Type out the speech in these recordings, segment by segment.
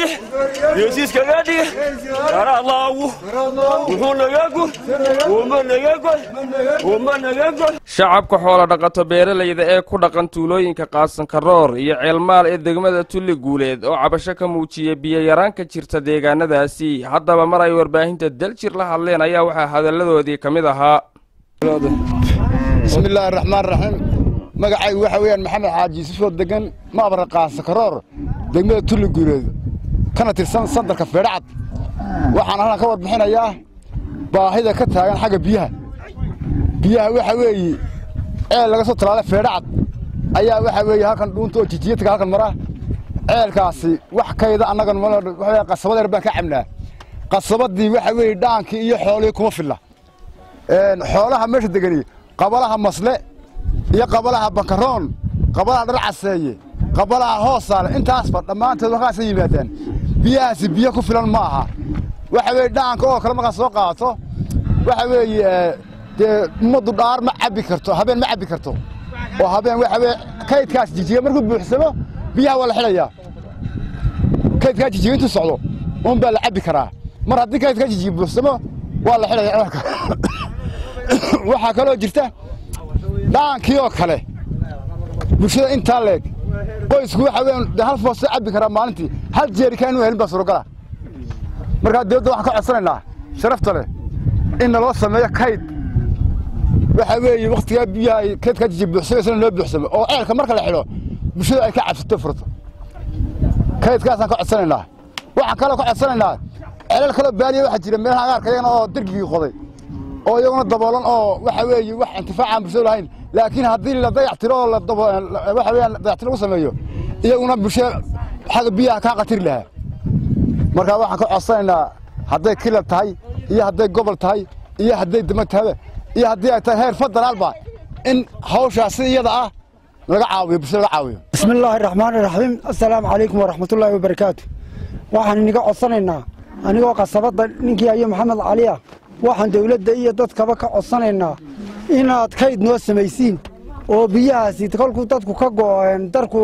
dhix geesiiskaga dhig garaalaagu wuxuu naga gur uma naga goy uma naga goy shacabka xoola dhaqato beeralayda ee ku dhaqan tuulooyinka qaasankaroor iyo ceelmaal ee degmada tulli guuleed oo cabasho ka muujiya biyo-yaraan ka jirta deegaanadaasi haddaba mar ay warbaahinta daljir la hadleen ayaa waxaa hadalladoodii ka mid ahaa bismi illaahi raxmaan raxiim magacaygu waxa weeyaan maxamed xaaji yusufoo degan maabra qaasakaroor degmada tulli guuleed kana tirsan sandarka feedhacad waxaan halkan ka warbixinayaa baahida ka taagan xagga biyaha biyaha waxa weeye ceel laga soo talaala feedhacad ayaa waxa weeye halkan dhuunta oo jijiyadka halkan mara ceelkaasi wax kayda annagan waxa qasabadeer baan ka cabnaa qasabadii waxa weeye dhaankii iyo xoolihii kuma filla xoolaha meesha degani qabalaha masle iyo qabalaha bankaroon qabalaha dhar caseeye qabalaha hoosaale intaasba dhammaantood halkaasa yimaadaan biyahaasi biyo ku filan ma aha waxa weeye dhaanka oo kale markaad soo qaato waxa weeye dee ummaddu dhaar ma cabbi karto habeen ma cabbi karto oo habeen waxa weye kaydkaas jijiga markuu buuxsamo biyaha waa la xidhayaa kaydkaa jijiga intuu socdo un baa la cabbi karaa mar haddii kaydkaa jijiga buuxsamo waa la xidhaya ceelka waxaa kaloo jirta dhaankii oo kale bulshada intaa leeg qoysku waxa weeyaan dee hal foostoo cabbi karaa maalintii hal jeerikaan inuu helin baa surogala markaa dawladda waxaan ka codsanaynaa sharafta leh in naloo sameeyo kayd waxa weeye wakhtigaa biyaha ay kaydkaa jiji buuxsamaysana loo buuxsamo oo ceelka marka la xidho bulshada ay ka cabsato furto kaydkaasaan ka codsanaynaa waxaan kaloo ka codsanaynaa ceelal kaloo baaliya waxaa jira meelaha agaarka iyagana oo dergigii qoday oo iyaguna daboolan oo waxa weeye wax intifaacaan bulshada lahayn laakiin haddii la dayactiro oo waxa weeyaan dayactiro lagu sameeyo iyaguna bulshada xagga biyaha kaa qatiri lahaa marka waxaan ka codsanaynaa hadday kilab tahay iyo hadday gobol tahay iyo hadday dama tahaba iyo haddii ay tahay heer federaalba in hawshaasi iyada ah laga caawiyo bulshada laga caawiyo bismi illaahi raxmaani raxiim assalaamu calaykum waraxmatullaahi wabarakaatu waxaan iniga codsanaynaa anigoo qasabadda ninkii ayo maxamed cali ah waxaan dawladda iyo dadkaba ka codsanaynaa inaad kayd noo samaysiin oo biyahaasi kolkuu dadku ka go'o darku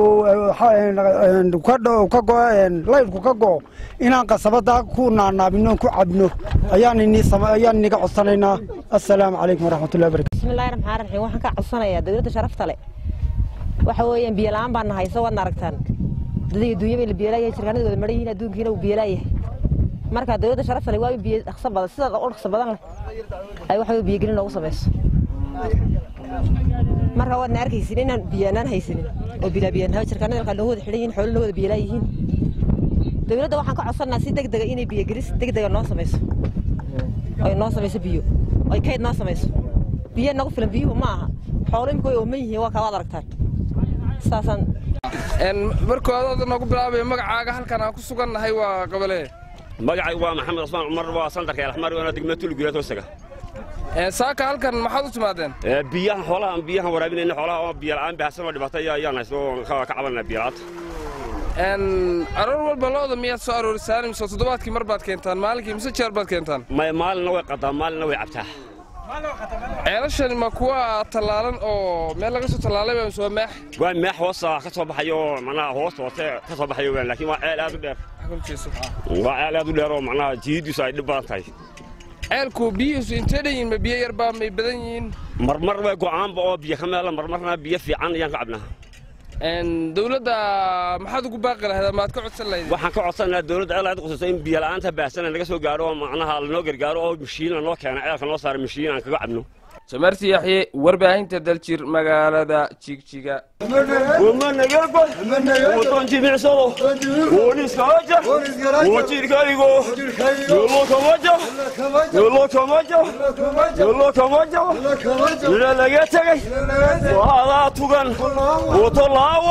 ka go'o laydhku ka go'o inaan qasabadda ku naanaabino ku cabno ayaan iniga codsanaynaa assalaamu calaykum waraxmatullahi barakatu bismillahi raxmaan raxiim waxaan ka codsanayaa dawladda sharafta leh waxa weeyaan biyo la'aan baan nahay soo waadna aragtaan dadii adduunya bay la biyolaayahay jirkaanadooda maran yihiin adduunkiina uu biyolaayahay marka dawladda sharafta leh waa in biyo dhaqso badan sida u dhaqso badan leh ay waxa biyogelin noogu samayso marka waadna arkaysin inaan biyaanaan haysanin oo bilaa biyaanhaa jirkaanada halkaa loo wada xidhan yihiin xoolo loo wada biyolaa yihiin dawladda waxaan ka codsanaa si degdega inay biyogelis degdega noo samayso ay noo samayso biyo ay kayd noo samayso biyo nagu filan biyuhu ma aha xoolo imika way ooman yihiin waa kaa waad aragtaan saasaan markooda noogu bilaabaya magacaaga halkan aan ku sugannahay waa qabalee magacaygu waa maxamed cusmaan cumar waa sandarka elxmar waana degmada tuliguleed hoostaga saaka halkan maxaad u timaadeen biyahan xoolahan biyahan waraabinayna xoolaha oo biyo la'aan baahsan oo dhibaato ayaan haysto ka cabanaa biyo la'aanta aroor walba looda miyaad soo aroorisaan mise toddobaadkii mar baad keentaan maalinkii mise jeer baad keentaan may maalinna way qadaa maalinna way cabtaa ceelashani ma kuwa tallaalan oo meel laga soo tallaalay baa mise waa maax waa maax hoosta ka soo baxayo oo macnaha hoosta hoose ka soo baxayo weyn laakiin waa ceel aad u dheer waa ceel aad u dheer oo macnaha jihidiisu ay dhib badan tahay ceelku biyihiisu intee dhan yihiin ma biyo yarbaa may badan yihiin marmar way go'aanba oo biyo ka meela marmarna biyo fiican ayaan ka cabnaa dawladda maxaad ugu baaqi lahayd maad ka codsan lahayd waxaan ka codsanaynaa dawladda ceel aad qususo in biyo la'aanta baahsana laga soo gaaro oo macnaha lanoo gargaaro oo mashiin lanoo keena ceelka noo saara mashiin aan kaga cabno samarti yaxye warbaahinta daljir magaalada jigjiga wama naga goy wadan jimicsado woniskawaja wajirkaygo yolo kamaja yolo kamaja yolo kamaja ila laga tegay waadaa tugan wato laawo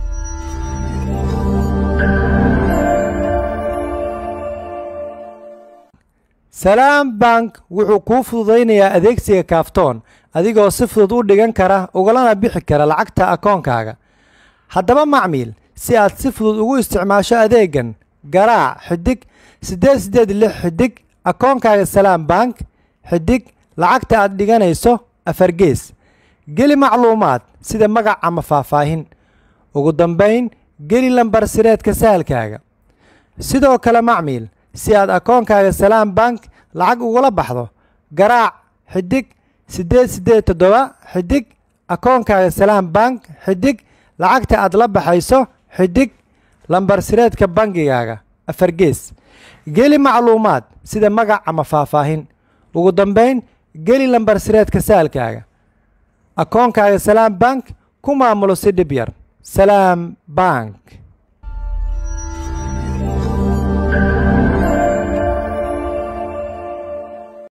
salaam bank wuxuu kuu fududaynayaa adeegsiga kaaftoon adigoo si fudud u dhigan kara ugalana bixi kara lacagta akoonkaaga haddaba macmiil si aad si fudud ugu isticmaasho adeegan garaac xidig siddeed siddeed lix xidig akoonkaaga salaam bank xidig lacagta aad dhiganayso afargees geli macluumaad sida magac ama faahfaahin ugu dambayn geli lambar sireedka sahalkaaga sidoo kale macmiil si aad akoonkaaga salaam bank lacag ugula baxdo garaac xidig siddeed siddeed toddoba xidig akoonkaaga salaam bank xidig lacagta aad la baxayso xidig lambar sireedka bangigaaga afar gees geli macluumaad sida magac ama faahfaahin ugu dambayn geli lambar sireedka saalkaaga akoonkaaga salaam bank ku maamulo si dhib yar salaam bank